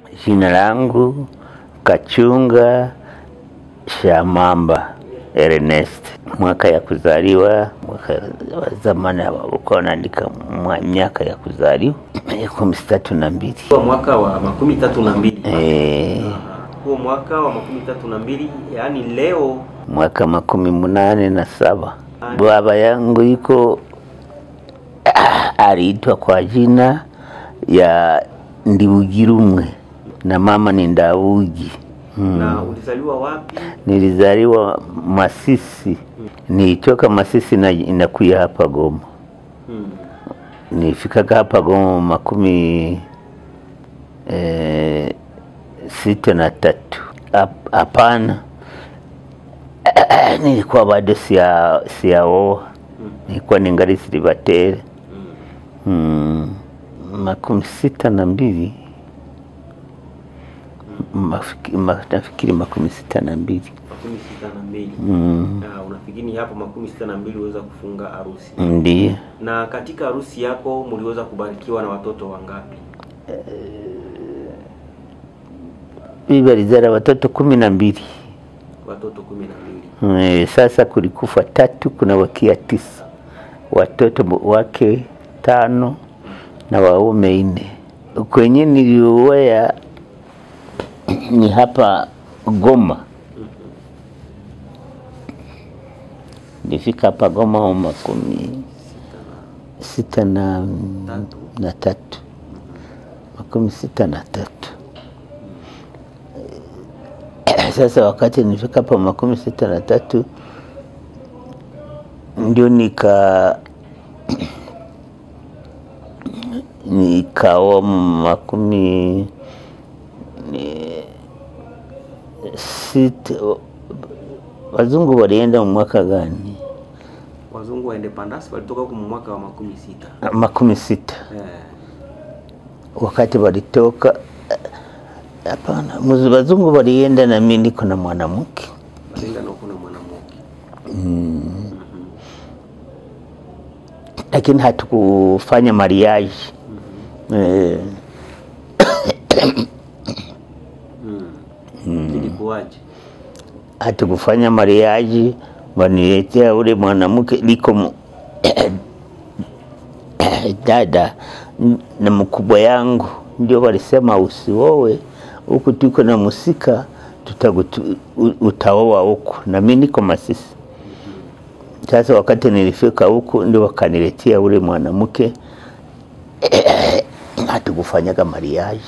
Jina langu Kachunga Shamamba Ernest. Mwaka ya kuzaliwa, mwaka wa zamani uko naandika miaka ya kuzaliwa kumi tatu na mbili. Kwa mwaka wa makumi tatu na mbili Eh, huo mwaka wa makumi tatu na mbili yaani leo mwaka makumi munane na saba baba yangu iko aliitwa kwa jina ya Ndiwugirumwe na mama ni Ndawugi. na ulizaliwa wapi? Nilizaliwa Masisi, nilitoka Masisi na inakuya hapa Goma. Hmm. Nilifikaga hapa Goma makumi eh, sita na tatu. Hap- Hapana, nilikuwa bado sia siaoa, nilikuwa ningali silibatere mm. makumi sita na mbili Mafiki- ma- nafikiri makumi sita na mbili makumi sita na mbili mm. na unafikiri hapo makumi sita na mbili uweza kufunga harusi Ndiyo. na katika harusi yako mliweza kubarikiwa na watoto wangapi? Bibi alizala watoto kumi na mbili. Watoto kumi na mbili. Eh, Sasa kulikufa tatu, kuna wakia tisa, watoto bo- wake tano na waume nne. Kwenye niliowea ni hapa Goma, nilifika hapa Goma wa makumi sita na, Tatu. na tatu makumi sita na tatu. Sasa wakati nilifika hapa makumi sita na tatu ndio nika nikaoa makumi ni- sita. Wazungu walienda mwaka gani? Wazungu wa independence walitoka huko mwaka wa makumi sita. Makumi sita. Eh, wakati walitoka hapana, muzi- wazungu walienda na mimi niko na mwanamke walienda na kuna mwanamke. lakini hatukufanya mariage eh, Mm. Ilikuwaje? hatukufanya mariage, waniletea ule mwanamke liko mu- dada n- na mkubwa yangu, ndio walisema usiowe huku, tuko na musika tutakutu, u- utaoa huku, na mimi niko Masisi. Sasa wakati nilifika huku, ndio wakaniletea ule mwanamke hatukufanyaga mariage.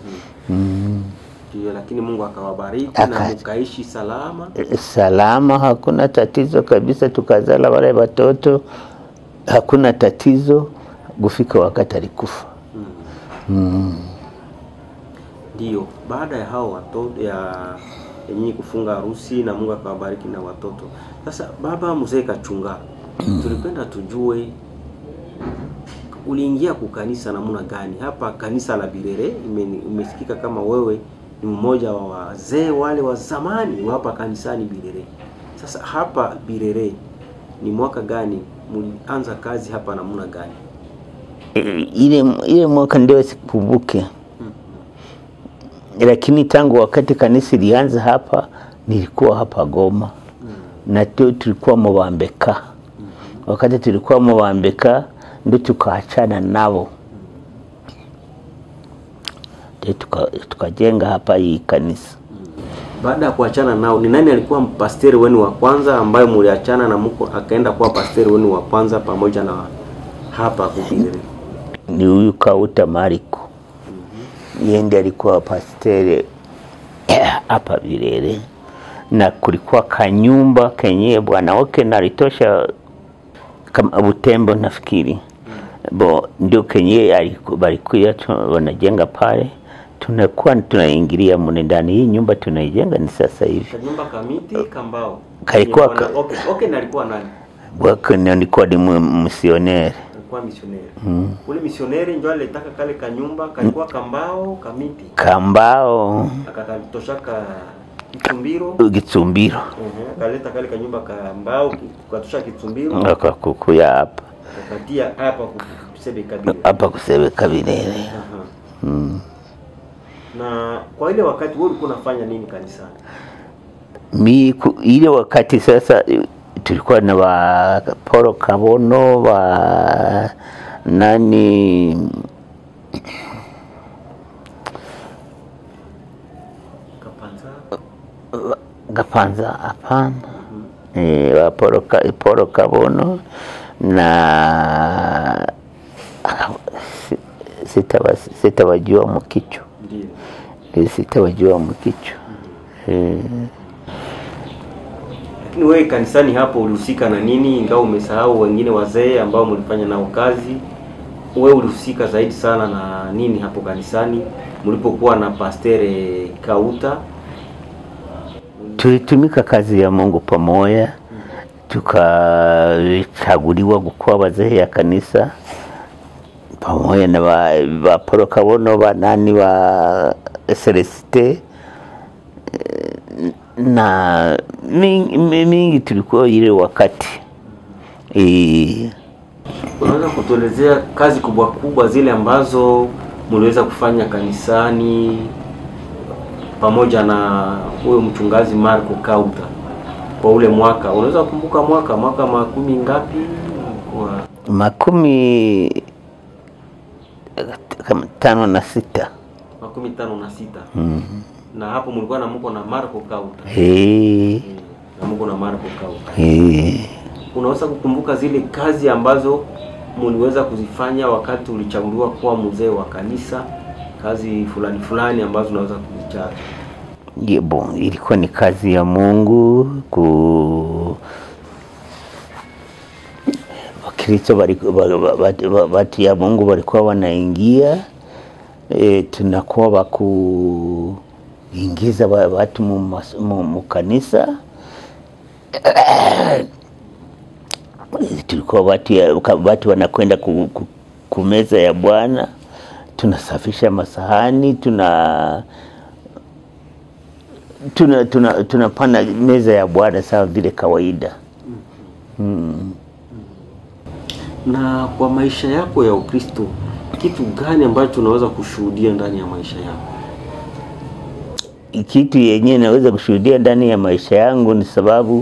Ndio, lakini Mungu akawabariki na Aka- mkaishi salama. salama, hakuna tatizo kabisa, tukazala wale watoto, hakuna tatizo. Kufika wakati alikufa. Ndio, baada ya hao watoto ya ya nyinyi kufunga harusi na Mungu akawabariki na watoto. Sasa baba mzee Kachunga, tulipenda tujue uliingia kukanisa namna gani? Hapa kanisa la Birere ime- imesikika kama wewe ni mmoja wa wazee wale wa zamani wa hapa kanisani Birere. Sasa hapa Birere ni mwaka gani mlianza kazi hapa namna gani? E, ile ile mwaka ndio sikumbuke, lakini tangu wakati kanisa ilianza hapa, nilikuwa hapa Goma na tu tulikuwa Mubambeka. Wakati tulikuwa Mubambeka ndio tukaachana nao, ndio tuka- tukajenga hapa hii kanisa. Baada ya kuachana nao, ni nani alikuwa pasteri wenu wa kwanza ambaye mliachana na mko akaenda kuwa pasteri wenu wa kwanza pamoja na hapa Kubirere? Ni huyu Kauta Mariko, yeye ndiye alikuwa pasteri hapa Birere, na kulikuwa kanyumba kenye bwana wake nalitosha kama Butembo nafikiri bo ndio kenye aliku- balikuya tu- wanajenga pale, tunakuwa tunaingilia mune ndani. Hii nyumba tunaijenga ni sasa hivi, Kanyumba kamiti kambao. Kalikuwa Bwana- ka- okay, okay, na alikuwa nani? wake nilikuwa ni mu- misioneri Alikuwa misioneri. Ule misioneri ndio alitaka kale kanyumba kalikuwa kambao kamiti. kambao Akakatoshaka kitumbiro. Gitsumbiro Mhm, Akaleta kale kanyumba kambao katosha kitumbiro. akakukuya hapa Akatia hapa kusebe kabila. hapa kusebeka Birere. Aha. Na kwa ile wakati wewe ulikuwa unafanya nini kanisani? mi ku- ile wakati sasa eh, tulikuwa na wa Poro Kabono wa nani Kapanza. Gapanza hapana eh, wa Poro, Ka, Poro Kabono na si- sitawa- sitawajua mkicho Ndio. Eh, sitawajua mkicho eh, Lakini wewe kanisani hapo ulihusika na nini? Ingawa umesahau wengine wazee ambao mlifanya nao kazi, wewe ulihusika zaidi sana na nini hapo kanisani mlipokuwa na Pastere Kauta? tulitumika kazi ya Mungu pamoja, tukachaguliwa kukuwa wazee ya kanisa pamoja na wa, wa Poro Kabono wa nani wa Celeste eh, na mingi, mingi tulikuwa ile wakati e, Unaweza kutuelezea kazi kubwa kubwa zile ambazo mliweza kufanya kanisani pamoja na huyo mchungaji Marco Kauta kwa ule mwaka? Unaweza kukumbuka mwaka mwaka makumi ngapi? Kwa makumi kama tano na sita makumi tano na sita mm. na hapo mlikuwa na mko na Marco Kauta e, Eh, na mko na Marco Kauta. e. Unaweza kukumbuka zile kazi ambazo mliweza kuzifanya wakati ulichaguliwa kuwa mzee wa kanisa, kazi fulani fulani ambazo unaweza kuzichaza? Ye, bon, ilikuwa ni kazi ya Mungu ku Wakristo waliku- wa- wa- wa- wa- watu ya Mungu walikuwa wanaingia e, tunakuwa wakuingiza wa- watu mu mas- mu mu kanisa tulikuwa watu, ya, watu wanakwenda ku, ku, kumeza ya Bwana, tunasafisha masahani, tuna tuna tuna tunapanda meza ya Bwana sawa vile kawaida. Mm. Na kwa maisha yako ya Ukristo, kitu gani ambacho unaweza kushuhudia ndani ya maisha yako? Kitu yenyewe naweza kushuhudia ndani ya maisha yangu ni sababu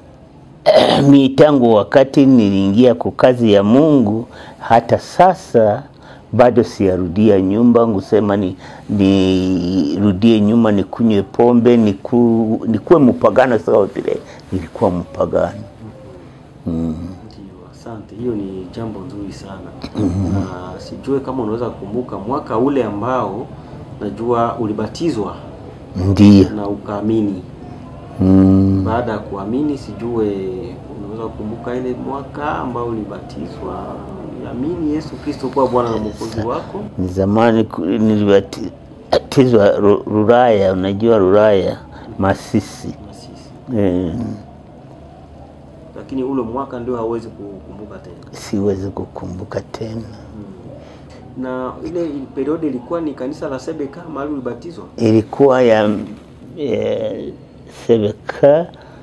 mi tangu wakati niliingia kwa kazi ya Mungu hata sasa bado siyarudia nyumba ngusema ni nirudie nyuma nikunywe pombe niku, nikuwe mpagano sawa vile nilikuwa mpagano. Mm. Ndio, asante. Hiyo ni jambo nzuri sana. Na sijue kama unaweza kukumbuka mwaka ule ambao najua ulibatizwa Ndiyo. na ukaamini. Mm. Baada ya kuamini, sijue unaweza kukumbuka ile mwaka ambao ulibatizwa, uliamini Yesu Kristo kuwa Bwana na Mwokozi wako. Ni zamani ku- nilibatizwa Ru- Ruraya, unajua Ruraya Masisi. na sisi, Eh, lakini ule mwaka ndio hauwezi kukumbuka tena. siwezi kukumbuka tena. Na ile periodi ilikuwa ni kanisa la Sebeka mahali ulibatizwa. Ilikuwa ya eh, Sebeka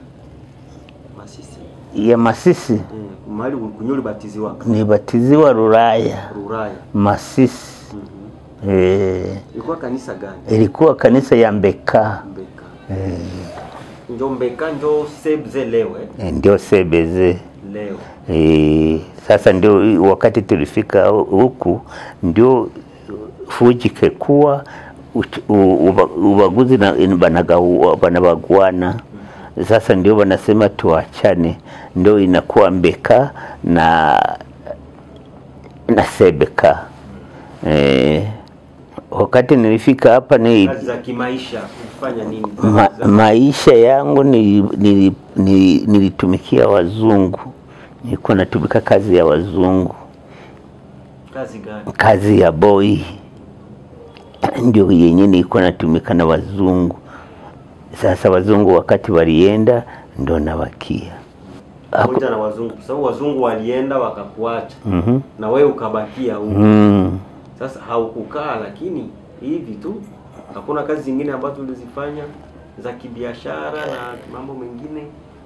Masisi. ya Masisi, Eh, mahali kunyo ulibatiziwa nibatiziwa Ruraya Ruraya. Masisi. Mhm. Eh, Ilikuwa kanisa gani? ilikuwa kanisa ya Mbeka Mbeka. eh, Njo Mbeka njo Sebze leo eh? eh, ndio sebeze Leo. E, sasa ndio wakati tulifika hu- huku ndio fujike kuwa uch- u- uba- ubaguzi na banagawa- banabaguana sasa ndio wanasema tuachane, ndio inakuwa Mbeka na na Sebeka. E, wakati nilifika hapa ni Kazi za kimaisha kufanya nini? ma, Kazi za- maisha yangu nili- nili- nili- nilitumikia wazungu, nilikuwa natumika kazi ya wazungu, kazi gani? kazi ya boy ndio yenye nilikuwa natumika na wazungu. Sasa wazungu wakati walienda, ndo nawakia Pamoja na wazungu, kwa sababu wazungu walienda wakakuacha Mhm. na wewe ukabakia huko. mm. Sasa haukukaa, lakini hivi tu, hakuna kazi zingine ambazo ulizifanya za kibiashara na mambo mengine.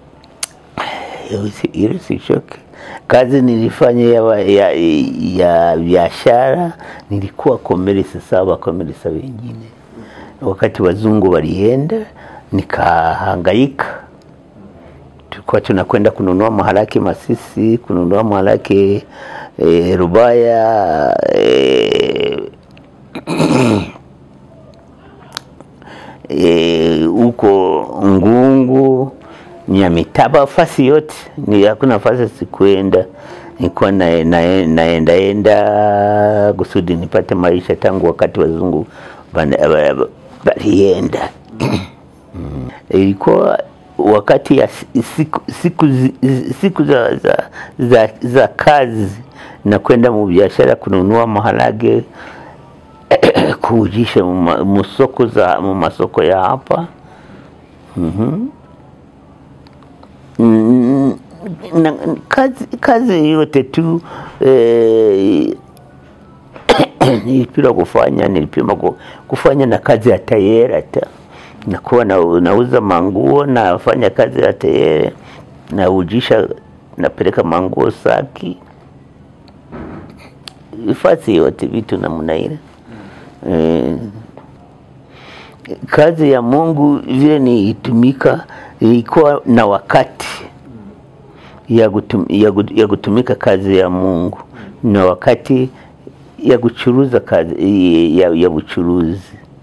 Hiyo si- hiyo si shoki. Kazi nilifanya ya wa- ya ya biashara, nilikuwa komerisa sawa komerisa wengine wakati wazungu walienda, nikahangaika. Tulikuwa tunakwenda kununua maharaki Masisi, kununua maharaki e, Rubaya e, e, huko Ngungu, Nyamitaba, fasi yote ni hakuna fasi sikuenda. Nilikuwa na, na, naenda enda kusudi nipate maisha tangu wakati wazungu walienda. Mm. Ilikuwa wakati ya siku, siku, zi- siku za, za, za, za kazi na kwenda mu biashara kununua maharage kuujisha mu- mu soko za mu masoko ya hapa Mhm. Mm, na, kazi, kazi yote tu eh, nilipima kufanya nilipima ku- kufanya na kazi ya tayeri hata nakuwa na, nauza manguo nafanya kazi ya tayeri naujisha napeleka manguo Saki ifasi yote vitu namna ile eh, kazi ya Mungu vile niitumika ilikuwa na wakati ya, kutum, ya, gut- ya kutumika kazi ya Mungu na wakati ya kuchuruza kazi ya, ya uchuruzi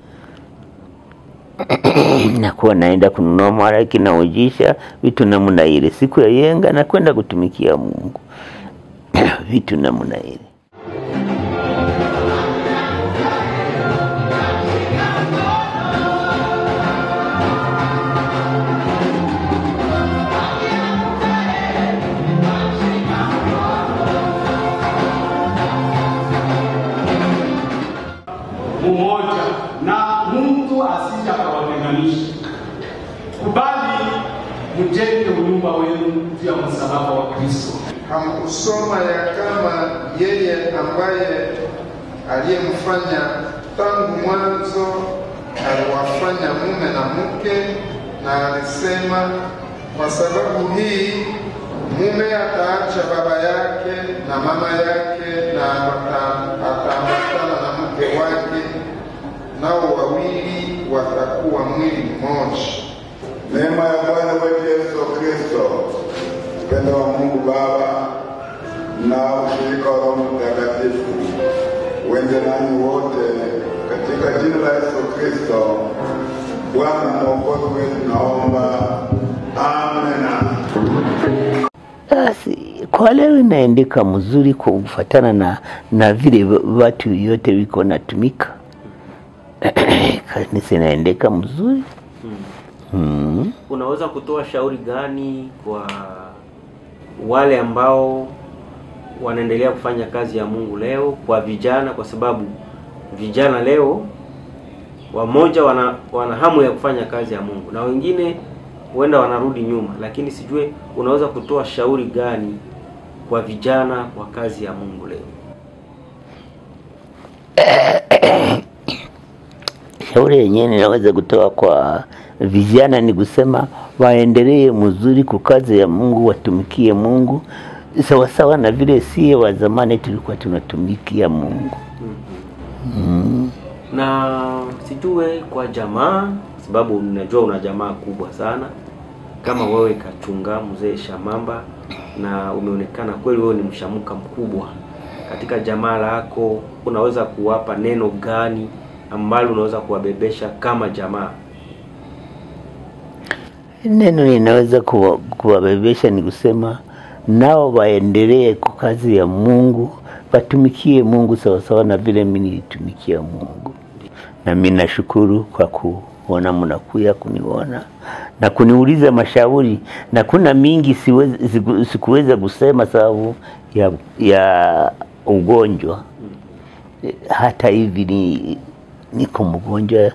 nakuwa naenda kununua maraki naujisha vitu namna ile. Siku ya yenga nakwenda kutumikia Mungu vitu namna ile. umoja na mtu asije akawatenganisha. Kubali mjenge unyumba wenu juu ya msalaba wa Kristo. hamkusoma ya kama yeye ambaye aliyemfanya tangu mwanzo aliwafanya mume na mke, na alisema, kwa sababu hii mume ataacha baba yake na mama yake na ata- ataambatana na mke wake, nao wawili watakuwa mwili mmoja. Neema ya Bwana wetu Yesu Kristo, upendo wa Mungu Baba na ushirika wa Roho Mtakatifu uende nanyi wote katika jina la Yesu Kristo, Bwana mwokozi wetu, naomba amena. Basi kwa leo inaendeka mzuri kwa kufatana na, na vile va- watu yote wiko natumika kanisa inaendeka mzuri mm. unaweza kutoa shauri gani kwa wale ambao wanaendelea kufanya kazi ya Mungu leo, kwa vijana, kwa sababu vijana leo wamoja wana, wana hamu ya kufanya kazi ya Mungu na wengine huenda wanarudi nyuma, lakini sijue unaweza kutoa shauri gani kwa vijana kwa kazi ya Mungu leo? Shauri yenyewe ninaweza kutoa kwa vijana ni kusema waendelee mzuri kwa kazi ya Mungu, watumikie Mungu sawasawa na vile sie wa zamani tulikuwa tunatumikia Mungu. na sijue kwa jamaa, sababu ninajua una jamaa kubwa sana kama wewe Kachunga mzee Shamamba, na umeonekana kweli wewe ni mshamuka mkubwa katika jamaa lako. Unaweza kuwapa neno gani ambalo unaweza kuwabebesha kama jamaa? Neno linaweza kuwa- kuwabebesha ni kusema nao waendelee kwa kazi ya Mungu, watumikie Mungu sawasawa na vile mimi nilitumikia Mungu. Na mimi nashukuru kwa kuona mnakuya kuniona na kuniuliza mashauri, na kuna mingi siwezi, siku, sikuweza kusema sababu ya, ya ugonjwa. Hata hivi ni niko mgonjwa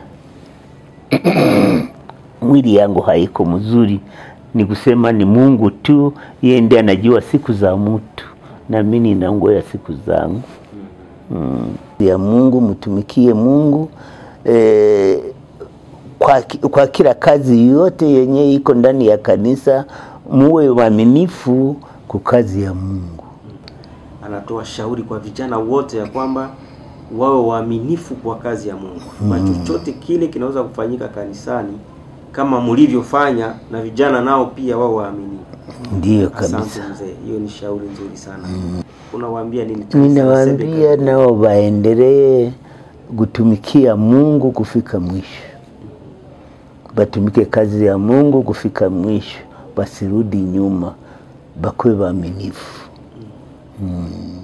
mwili yangu haiko mzuri, ni kusema ni Mungu tu, yeye ndiye anajua siku za mtu, na mimi ninangoja siku zangu mm. ya Mungu. Mtumikie Mungu eh, kwa, ki- kwa kila kazi yote yenye iko ndani ya kanisa, muwe waaminifu kwa kazi ya Mungu. Anatoa shauri kwa vijana wote ya kwamba wawe waaminifu kwa kazi ya Mungu kwa chochote kile kinaweza kufanyika kanisani kama mlivyofanya, na vijana nao pia wao waaminifu. Ndiyo Asante kabisa. mzee, hiyo ni shauri nzuri sana. Unawaambia nini? Ninawaambia nao waendelee kutumikia Mungu kufika mwisho, batumike kazi ya Mungu kufika mwisho, basirudi nyuma, bakwe waaminifu. Mm.